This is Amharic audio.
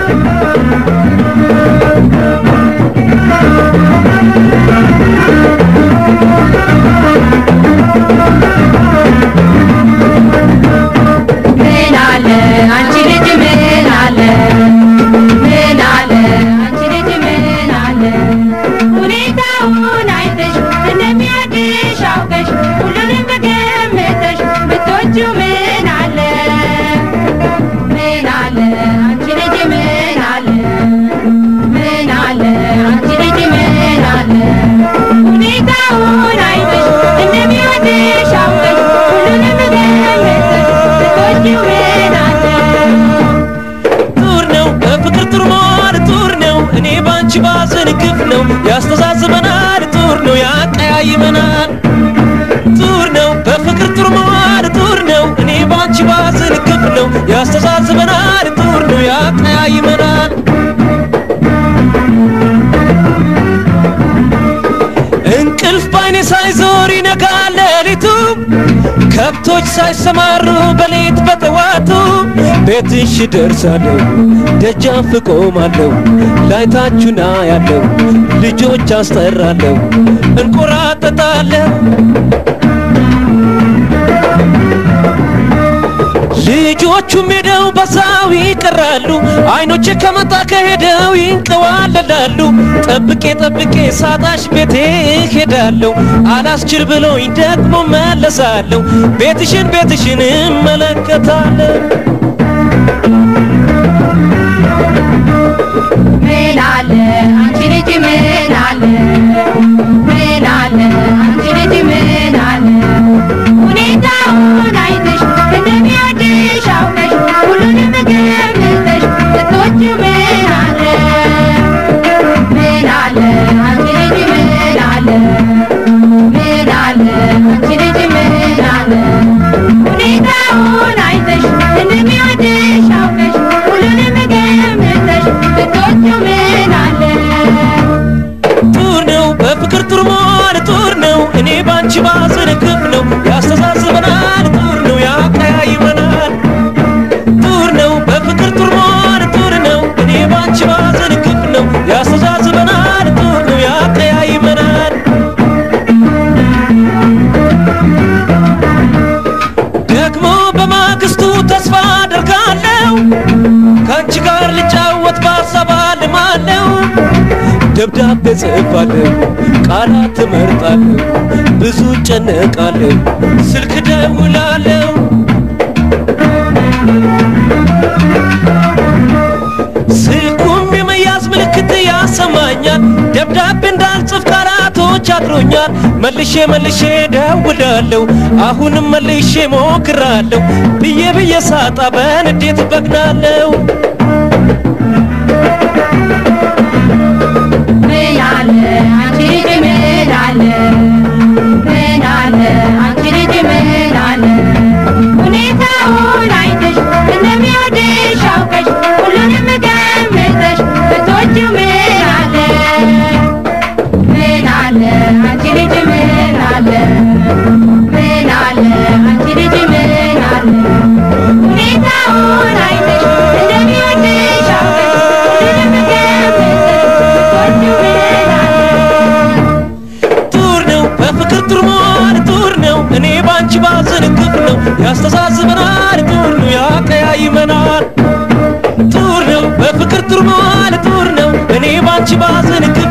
ምን አለ አንቺ ልጅ ምን አለ ምን አለ አንቺ ልጅ ምን አለ ሁኔታውን አይተሽ እንደሚያድሽ አውቀሽ ሁሉንም ገምተሽ ብትወጂው ምን አለ ምን አለ አንቺ ልጅ ምን አለ ምን አለ አንቺ ልጅ ምን አለ ሁኔታውን አይተሽ እንደሚወድሽ አውቀሽ ሁሉንም ገምተሽ ብትወጂው ምን አለ ጡር ነው በፍቅር ጡር መዋል ጡር ነው እኔ ባንቺ ባዘን ግፍ ነው ያስተዛዝበናል ጡር ነው ያቀያይመናል ጡር ነው በፍቅር ጡር መዋል ጡር ነው እኔ ባንቺ ባዘን ግፍ ነው ያስተዛዝበናል ጡር ነው ያቀያይመናል እንቅልፍ ባይኔ ሳይዞር ይነጋል ሌሊቱ ከብቶች ሳይሰማሩ በሌት በጠዋቱ ቤትሽ ደርሳለሁ ደጃፍ ቆማለሁ ላይታችሁና ያለው ልጆች አስጠራለሁ እንቆራጠጣለሁ ልጆቹም ሄደው በዛው ይቀራሉ አይኖቼ ከመጣ ከሄደው ይንቀዋለላሉ ጠብቄ ጠብቄ ሳጣሽ ቤቴ ሄዳለሁ አላስችል ብሎኝ ደግሞ መለሳለሁ ቤትሽን ቤትሽን እመለከታለሁ ምን አለ አንቺ ልጅ ምን አለ ምን አለ አንቺ ልጅ ምን አለ ሁኔታውን አይተሽ እንደሚወድሽ አውቀሽ ሁሉንም ገምተሽ ብትወጂው ምን አለ ምን አለ አንቺ ልጅ ምን አለ ምን አለ አንቺ ልጅ ምን አለ ሁኔታውን አይተሽ እንደሚወድሽ አውቀሽ ሁሉንም ገምተሽ ብትወጂው ምን አለ ጡር ነው በፍቅር ጡር መዋል ጡር ነው እኔ ባንቺ ባዘን ግፍ ነው ያስተሳስበናል ጡር ነው ያቀያይመናል ጡር ነው በፍቅር ጡር መዋል ጡር ነው እኔ ባንቺ ባዘን ግፍ ነው ያስተሳስበናል ጡር ነው ያቀያይመናል ደግሞ በማግስቱ ተስፋ አደርጋለሁ ከአንቺ ጋር ልጫወት በሀሳብ አልማለሁ ደብዳቤ ጽፋለሁ ቃላት ትመርጣለሁ ብዙ ጨነቃለሁ ስልክ ደውላለሁ ስልኩም የመያዝ ምልክት ያሰማኛል ደብዳቤ እንዳልጽፍ ቃላቶች አድሮኛል መልሼ መልሼ ደውላለሁ አሁንም መልሼ ሞክራለሁ ብዬ ብዬ ሳጣ በንዴት በግናለሁ ምን አለ አንቺ ልጅ ምን አለ ምን አለ አንቺ ልጅ ምን አለ ሁኔታውን አይተሽ እንደሚወድሽ አውቀሽ ሁሉንም ገምተሽ ብትወጂው ምን አለ ምን አለ አንቺ ልጅ ምን አለ ምን አለ አንቺ ልጅ ምን አለ ሁኔታውን አይተሽ እንደሚወድሽ አውቀሽ ሁሉንም ገምተሽ ብትወጂው ምን አለ ጡር ነው በፍቅር ጡር መዋል ጡር ነው እኔ ባንቺ ባዘን ግፍ ነው ያስተሳስበናል ጡር ነው ያቀያይመናል ጡር ነው በፍቅር ጡር መዋል ጡር ነው እኔ ባንቺ ባዘን ግፍ